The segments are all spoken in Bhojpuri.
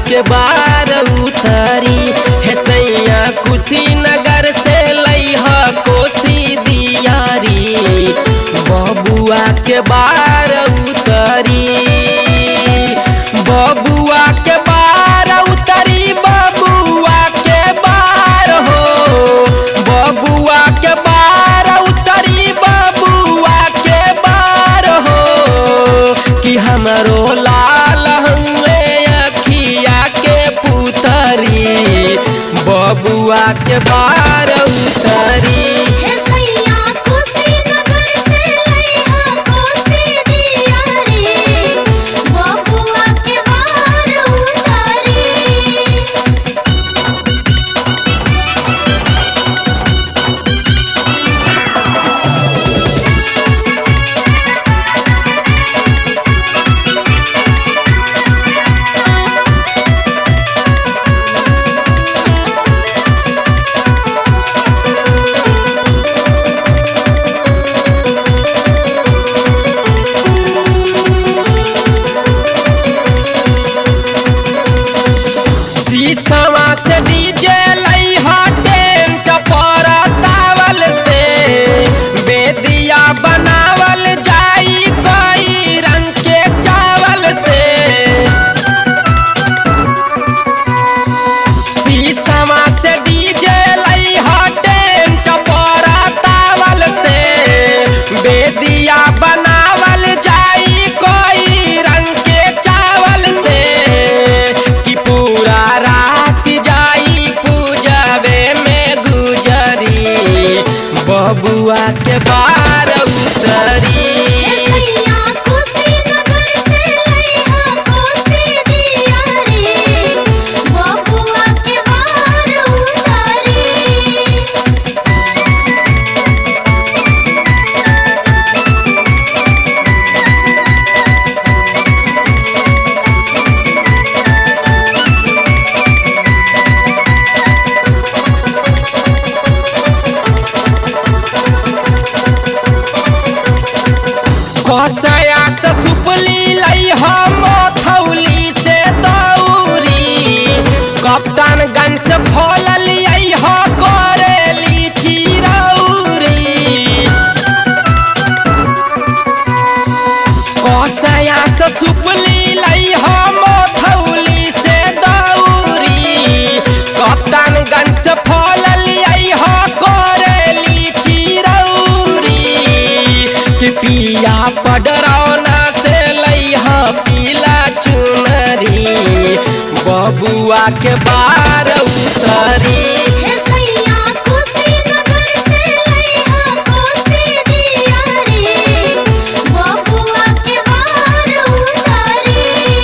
के बार उतरी हे सैया कुशीनगर से लैह कोसी दियारी बबुआ के बार उतरी बबुआ के बार उतरी बबुआ के बार हो बबुआ के बार उतरी बबुआ के बार हो कि हमरो लाल हुए अखिया के पुतरी बबुआ के बार उतरी हे सैया कुशीनगर से लैहा कोसी दियारी बबुआ के बार उतारी शीशवा से डीजे लैहा टेंट पर तावल से बेदिया बनावल जाई कई रंग के चावल से शीशवा से डीजे लैहा टेंट पर तावल से बेदिया बनावल जाई कोई रंग के चावल से कि पूरा रात जाई पूजबे में गुजरी बबुआ के बार उतरी हे सैया कुशीनगर से लैहा कोसी दियारी बबुआ के बार उतारी कसया से सुपली लई हम थौली से दौरी कप्तानगंज से फल लियई ह करेली चिरौरी कसया से सुपली लई हम थौली से दौरी कप्तानगंज से फल लियई ह करेली चिरौरी कि पिया पडरौना से लैहा पीला चुनरी बबुआ के बार उतरी हे सैया कुशीनगर से लैहा कोसी दियारी बबुआ के बार उतारी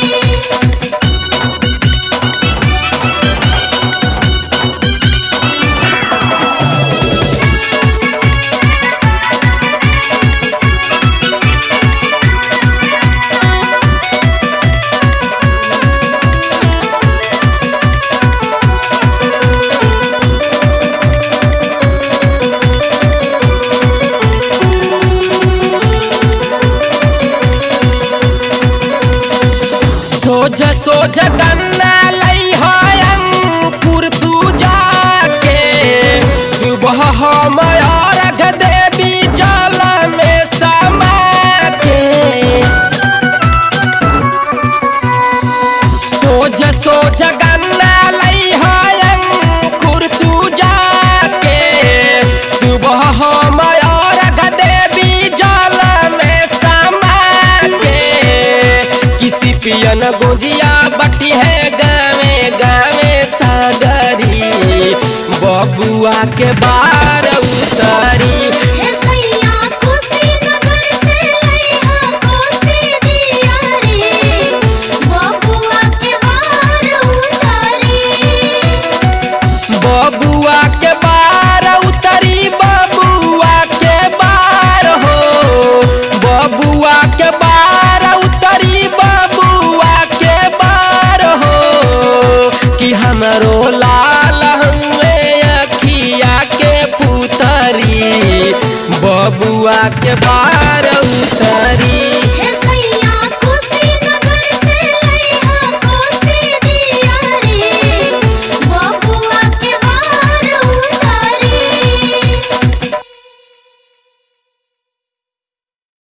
सोझ सोझ गन्ना लई अंकुर तू जाके सुबह हम अर्घ देवी जल में समा के सोझ सोझ गन्ना लई अंकुर तू जाके सुबह हम अर्घ देवी जल में समा के किसी पियन गोजिया बटी है गावे गावे सागरी बबुआ के बार उतरी हे सैया कुशीनगर से लैहा कोसी दियारी बबुआ के बार उतारी बबुआ के बार उतरी बबुआ के बार हो बबुआ के बार उतरी बबुआ के बार हो कि हमरो लाल हुए अखिया के पुतरी बबुआ के बार उतरी